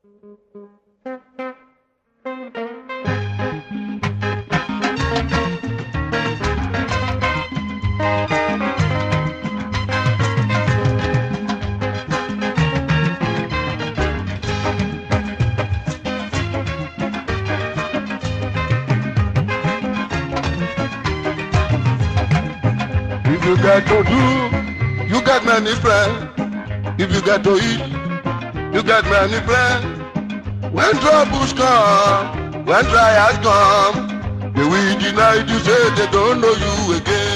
If you get to do, you get many friends. If you get to eat, you get many friends. When troubles come, when trials come, they will deny you, say they don't know you again.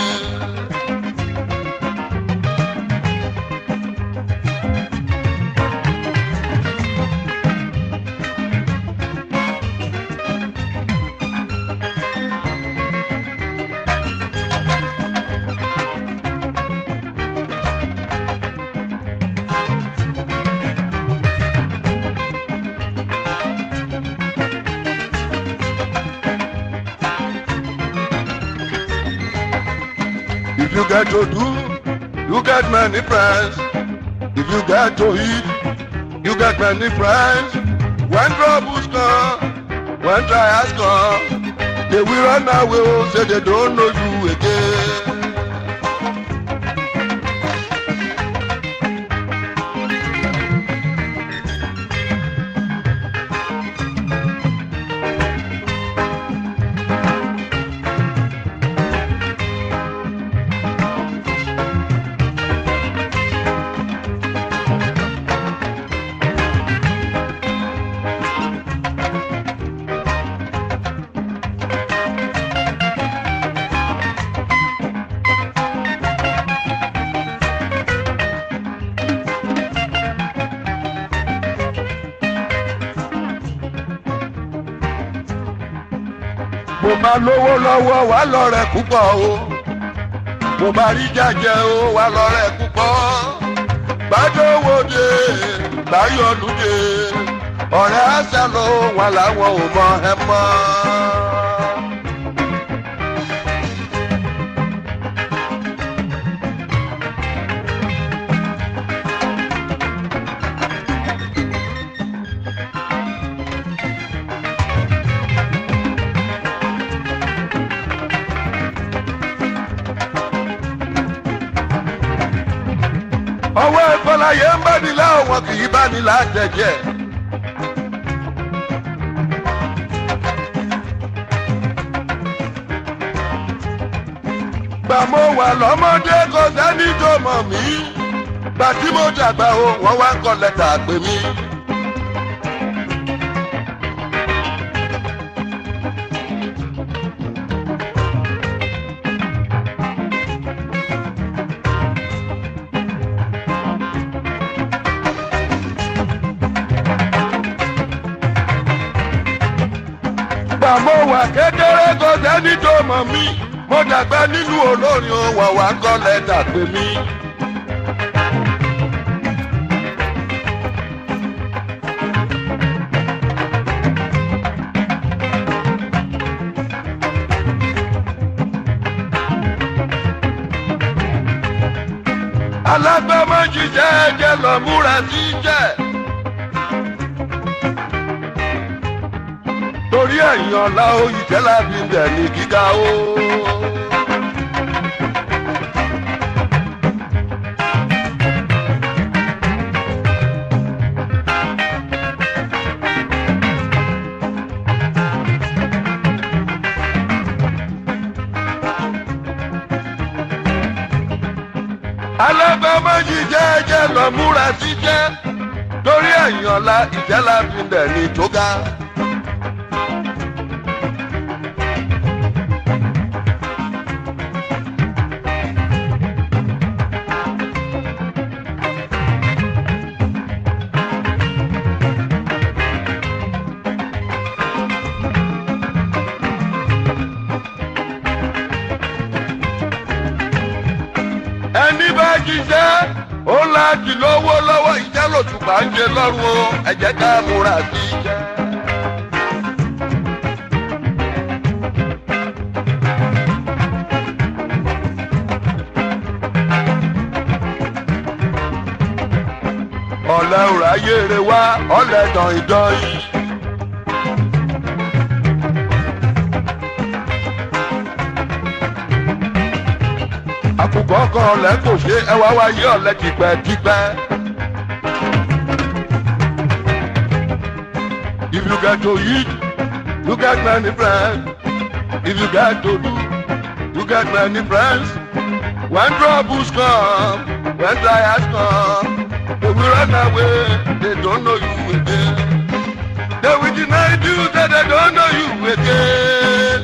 If you get to do, you get many friends. If you get to eat, you get many friends. When troubles come, when trials come, they will run away, oh, say they don't know you again. mo máa lówó lọ́wọ́ wà lọ́rẹ̀ púpọ̀ o mo máa rí jàjẹ́ o wà lọ́rẹ̀ púpọ̀ gbàdówóde gbàyọ̀lùdé ọ̀rẹ́ àṣà ló wà láwọn ò mọ ẹ mọ́. ọwọ́ ìfọláyé ń bá nílá wọn kì í bá nílá jẹjẹ. gbà mo wà lọ́mọdé kò sẹ́ni tó mọ̀ mí gbà tí mo dàgbà o wọ́n wá ń kọ lẹ́tà pè mí. gbà mo wà kékeré kò sẹ́ni tó mọ̀ mí mo dàgbà nínú olórin o wọ́n wá ń kọ lẹ́tà pè mí. alágbàmọ̀ jíjẹ́ ẹ̀jẹ̀ lọ múra sí jẹ́. torí ẹ̀yìn ọ̀la oyìtẹ́ láti bẹ̀ ní gíga o. alábẹ́mọ́jì jẹ́jẹ́ lọ múra sí jẹ́ torí ẹ̀yìn ọ̀la ìjẹ́ láti bẹ̀ ní tó ga. ẹni bá jíṣẹ́ ó láti lówó lọ́wọ́ ìjẹ́ lòtùpá ń jẹ lọ́rùn o ẹ jẹ́ ká múra sí i jẹ́. ọ̀lẹ́ òrà ayé rẹ wá ọ̀lẹ́dàn ìdán yìí. àkùkọ kan ọ̀lẹ́ kò ṣe ẹwà wáyé ọ̀lẹ́ tipẹ́tipẹ́. If you get to eat, you get many friends. If you get to do, you get many friends. When troubles come, when trials come, they will run away, they don't know you again. They will deny you that they don't know you again.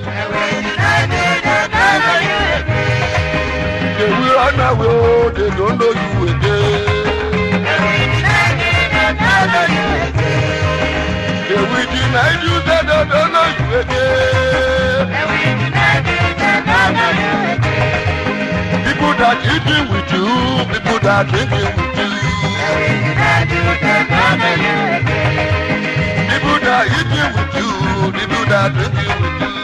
They will run away, oh, they don't know you again. They will deny you that they don't know you again. People that eating with you, people that drinking with you. People that eating with you, people that drinking with you.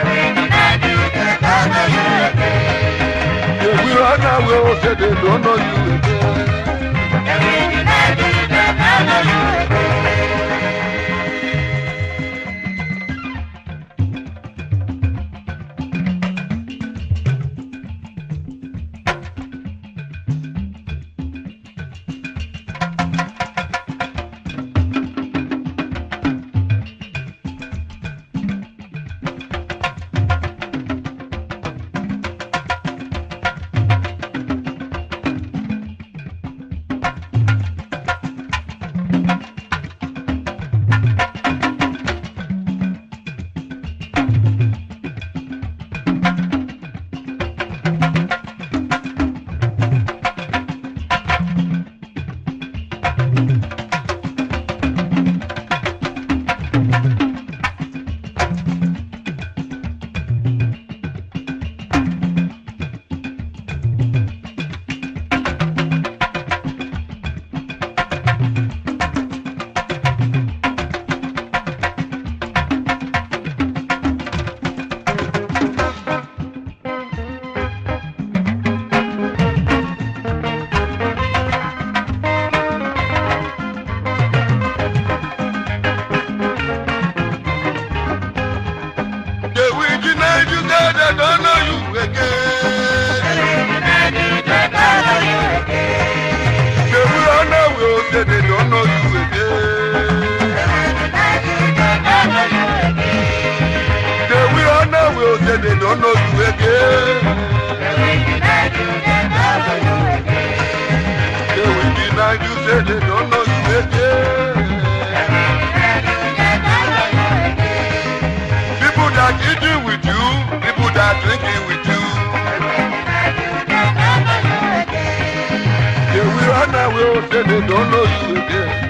They will run away, oh, say they don't know you again. They will deny you that they don't know you again. They will run away, oh, say they don't know you again. They will run away, oh, say they don't know you again. They will deny you, say they don't know you again. People that eating with you, people that drinking with you. They will run away, oh, say they don't know you again.